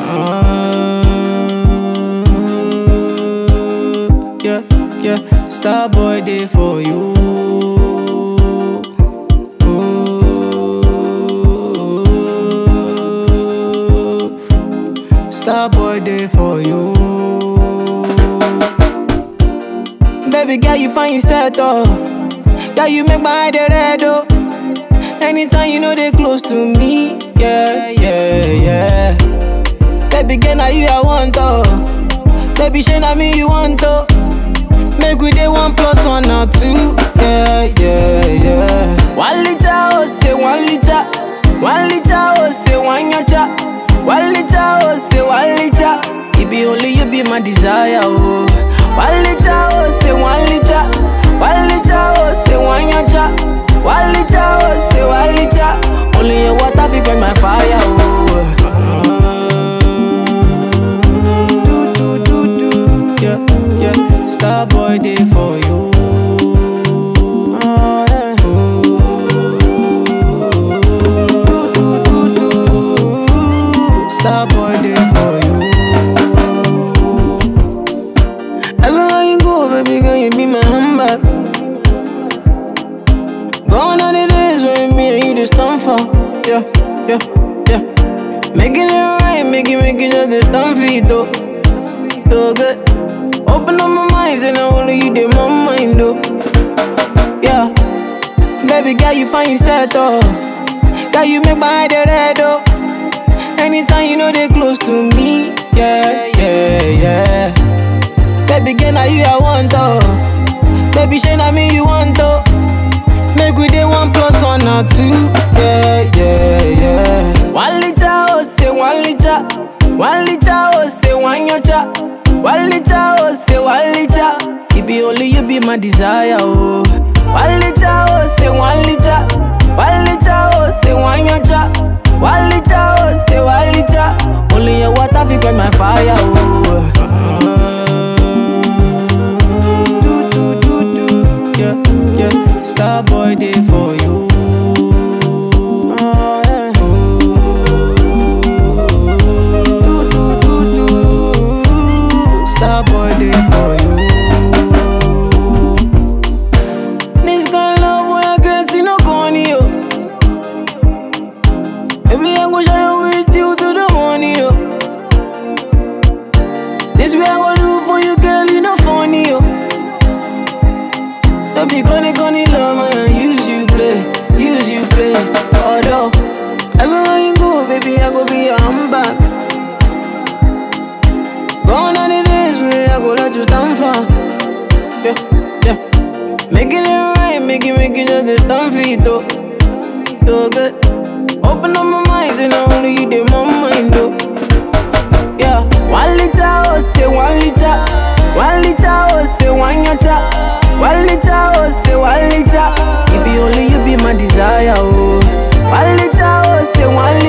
Uh, yeah, yeah, star boy day for you. Ooh. Star boy day for you. Baby girl, you find yourself oh. Girl, you make my eye dey red oh. Anytime you know they close to me, yeah, yeah, yeah. Baby girl, now you I want oh. Baby, shey na me you want oh. Make we dey one plus one or two, yeah, yeah, yeah. One liter oh say one liter, one liter oh say one yacha, one liter oh say one liter. It be only you be my desire oh. One liter oh say one liter, one liter oh say one yacha, one liter oh say one liter. Only your water fi quench my fire oh. Do do do do, yeah yeah. Star boy day for you. Star boy day for you. Everywhere you go, baby girl, you be my handbag. Gone are the days when me and you just stand for. Yeah, yeah, yeah. Making it right, make it, make it just a stand for it, though. So good. Open up my mind, and I only you did my mind, though. Yeah. Baby girl, you find yourself, oh. Girl, you make my eye dey red, oh. Anytime you know they close to me, yeah, yeah, yeah. Baby girl, now you I want oh. Baby, shey na me you want oh. Make we dey one plus one or two, yeah, yeah, yeah. One liter oh say one liter, one liter oh say one yacha, one liter oh say one liter. It be only you be my desire oh. One liter oh say one liter, one liter oh say one yacha, one liter oh say one liter. Only your water fi quench my fire oh. Do do do do, yeah yeah. Star boy day for you. Do do do do, Star boy day for you. This kind of love when I get see no corny yo. Baby I go shine with you to the morning yo. This way I go do for you girl you no funny yo. Don't be gonna gonna love man, use you play, use you play. Although everywhere you go, baby, I go be your handbag. Gone are the days when I go let you stand for. Yeah, yeah. Making it right, make it, make it just a stand for it, though. So good. Open up my mind, and I only you did my mind, though. Yeah, one liter, oh, say one liter. One liter, oh, say one yacha. One liter, oh, say one liter. It be only you be my desire, oh. One liter, oh, say one liter.